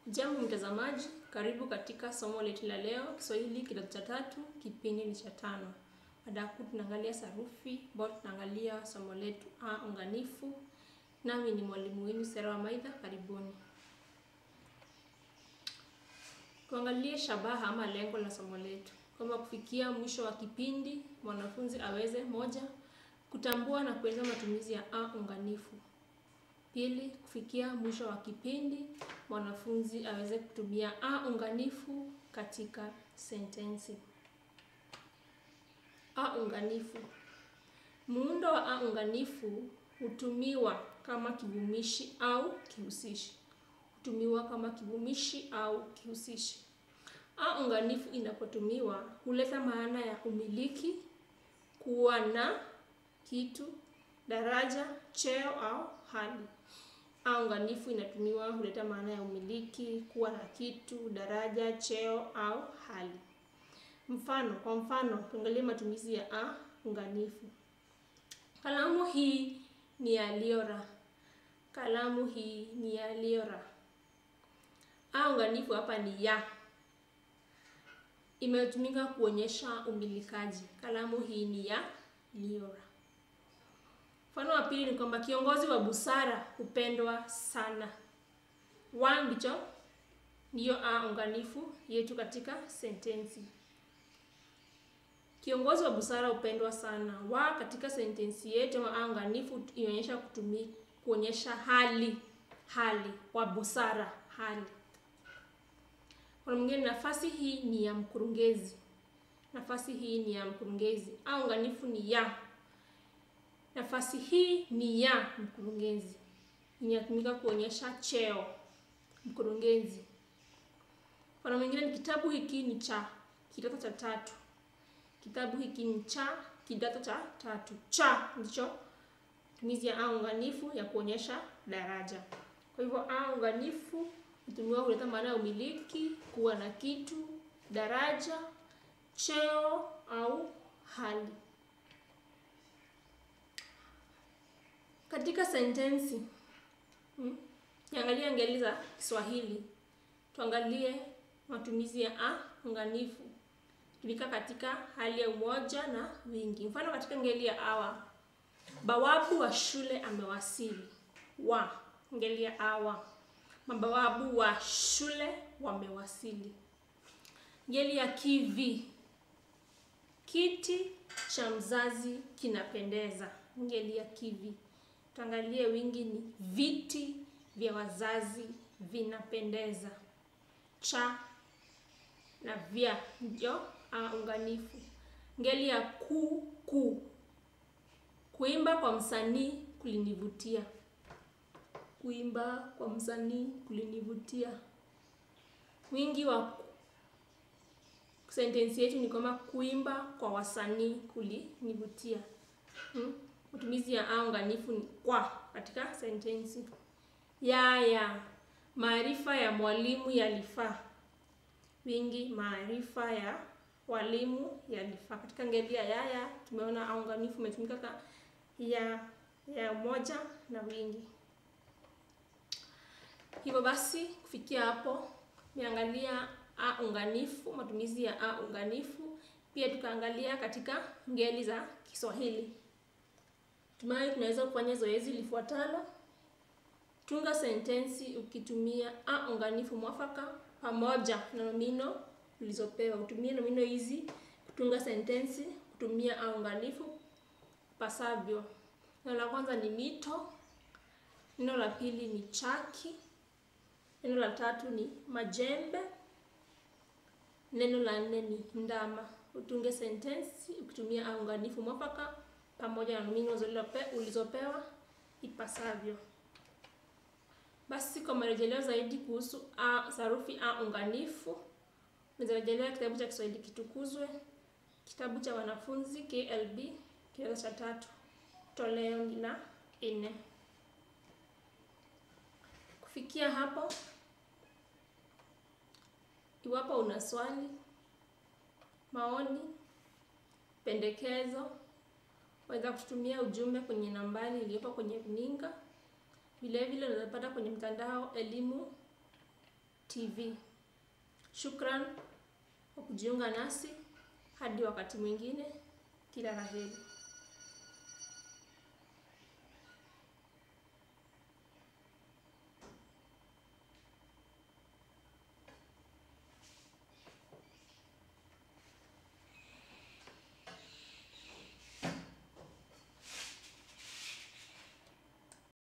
Jambo mtazamaji, karibu katika somo letu la leo, Kiswahili kidato cha tatu, kipindi ni cha tano. Mada kuu tunaangalia sarufi, ambayo tunaangalia somo letu a unganifu. Nami ni mwalimu wenu Sera wa Maitha, karibuni. Tuangalie shabaha ama lengo la somo letu, kwamba kufikia mwisho wa kipindi mwanafunzi aweze moja, kutambua na kuelewa matumizi ya a unganifu. Pili, kufikia mwisho wa kipindi mwanafunzi aweze kutumia a unganifu katika sentensi. A unganifu. Muundo wa a unganifu hutumiwa kama kivumishi au kihusishi. Hutumiwa kama kivumishi au kihusishi. A unganifu inapotumiwa huleta maana ya umiliki, kuwa na kitu, daraja, cheo au hali. A unganifu inatumiwa huleta maana ya umiliki, kuwa na kitu, daraja, cheo au hali. Mfano, kwa mfano, tuangalie matumizi ya a unganifu. Kalamu hii ni ya Liora. Kalamu hii ni ya Liora. A unganifu hapa ni ya. Imetumika kuonyesha umilikaji. Kalamu hii ni ya Liora. Mfano wa pili ni kwamba kiongozi wa busara hupendwa sana. Wa ndicho ndiyo a unganifu yetu katika sentensi. Kiongozi wa busara hupendwa sana. Wa katika sentensi yetu ama a unganifu inaonyesha kutumi kuonyesha hali hali wa busara hali. Kwa mwingine, nafasi hii ni ya mkurugenzi. Nafasi hii ni ya mkurugenzi. A unganifu ni ya nafasi hii ni ya mkurugenzi, inatumika kuonyesha cheo mkurugenzi. Mfano mwingine ni kitabu hiki ni cha kidato cha tatu. Kitabu hiki ni cha kidato cha tatu. Cha ndicho matumizi ya a unganifu ya kuonyesha daraja. Kwa hivyo a unganifu hutumiwa kuleta maana ya umiliki, kuwa na kitu, daraja, cheo au hali. Katika sentensi hmm, niangalie ngeli za Kiswahili. Tuangalie matumizi ya a unganifu tumika katika hali ya umoja na wingi. Mfano katika ngeli ya awa, bawabu wa shule amewasili. Wa ngeli ya awa, mabawabu wa shule wamewasili. Ngeli ya kivi, kiti cha mzazi kinapendeza. Ngeli ya kivi. Tuangalie wingi ni viti vya wazazi vinapendeza. Cha na vya ndio a unganifu. Ngeli ya ku ku, kuimba kwa msanii kulinivutia. Kuimba kwa msanii kulinivutia. Wingi wa sentensi yetu ni kwamba kuimba kwa wasanii kulinivutia. Hmm? Matumizi ya a unganifu ni kwa katika sentensi. Yaya, maarifa ya mwalimu yalifaa. Wingi, maarifa ya walimu yalifaa. Katika ngeli ya yaya tumeona a unganifu umetumika ka ya ya moja na wingi. Hivyo basi kufikia hapo niangalia a unganifu, matumizi ya a unganifu, pia tukaangalia katika ngeli za Kiswahili. Tumai tunaweza kufanya zoezi lifuatalo. Tunga sentensi ukitumia a unganifu mwafaka pamoja na nomino ulizopewa. Utumie nomino hizi kutunga sentensi kutumia a unganifu pasavyo. Neno la kwanza ni mito, neno la pili ni chaki, neno la tatu ni majembe, neno la nne ni ndama. Utunge sentensi ukitumia a unganifu mwafaka pamoja na nomino ulizopewa ipasavyo. Basi kwa marejeleo zaidi kuhusu a sarufi a unganifu, nizarejelea kitabu cha Kiswahili Kitukuzwe, kitabu cha wanafunzi KLB kidato cha tatu, toleo ni la nne. Kufikia hapo, iwapo una swali, maoni, pendekezo waweza kututumia ujumbe kwenye nambari iliyopo kwenye runinga. Vile vile unaweza pata kwenye mtandao elimu TV. Shukran kwa kujiunga nasi. Hadi wakati mwingine, kila la heri.